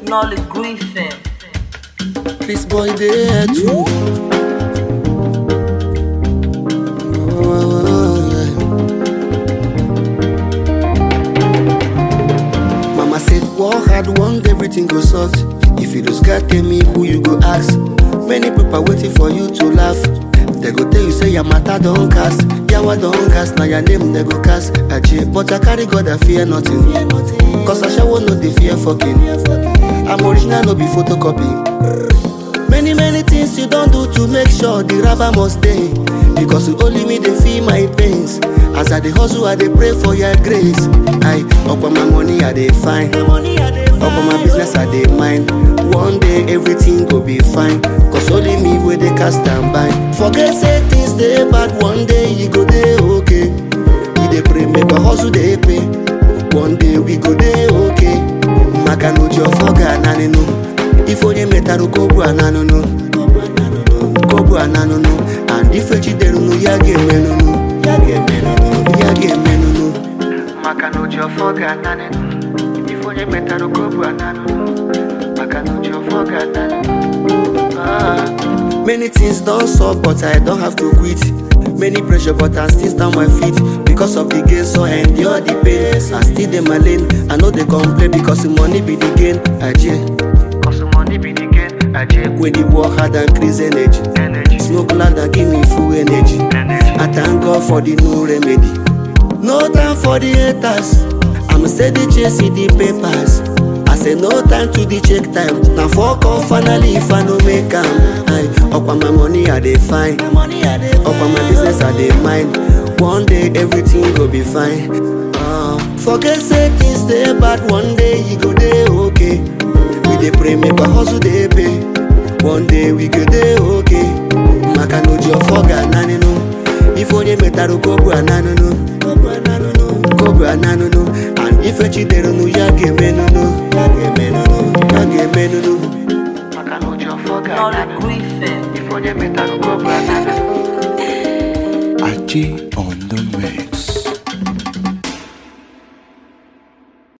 Nolly Griffin. This boy there too. Oh, yeah. Mama said, work hard, one day everything go soft. If you lose God, tell me who you go ask. Many people waiting for you to laugh. They go tell you say your matter don't cast. Yawa don't cast, now your name they go cast. Aje, but I carry God, I fear nothing. Cause I shall know the fear fucking. I'm original, no be photocopy. Many, many things you don't do to make sure the rubber must stay. Because you only me, they feel my pains. As I dey hustle, I dey pray for your grace. I up on my money, I dey find. Up on my business, I dey mind. One day everything go be fine. Cause only me where they cast and bind. Forget say things they bad, one day you go dey okay. We dey pray, make our hustle dey pay. One day we go dey okay. Maka no job for Ghana, no. If onye metarụ kogbu ananụnụ kogbu ananụnụ and ife chiderunu ya ga-emenụnụ ya ga-emenụnụ ya ga-emenụnụ maka na oji ọfọ ga-ananịnụ ife onye metarụ kogbu ananụnụ maka na oji ọfọ ga-ananịnụ Ah. Many things don't suck, but I don't have to quit. Many pressure, but I still stand my feet. Because of the gain, so I endure the pain. I still in my lane. I know they complain because the money be the gain. Aje. Cause the money be the gain. Aje. When the work hard and increase energy. energy. Smoke loud and give me full energy. energy. I thank God for the new remedy. No time for the haters. I'm steady chasing the papers. I say no time to the check time. Now fuck off finally if I no make am. I up on my money I dey find. Up on my business I dey mind. One day everything go be fine. Uh, forget say things dey bad. One day you go dey okay. We dey pray make our hustle dey pay. One day we go dey okay. Maka no ji ọfọ ga-ananịnụ. Ife onye metarụ kogbu ananụnụ. Kogbu ananụnụ. And ife chiderunu ya ga-emenụnụ. Ya ga-emenụnụ. Ya ga-emenụnụ. Maka na ụjọ ọfọ Nolly ga-ananụnụ. Griffin. Ife onye metarụ kogbu ananụnụ. Achi.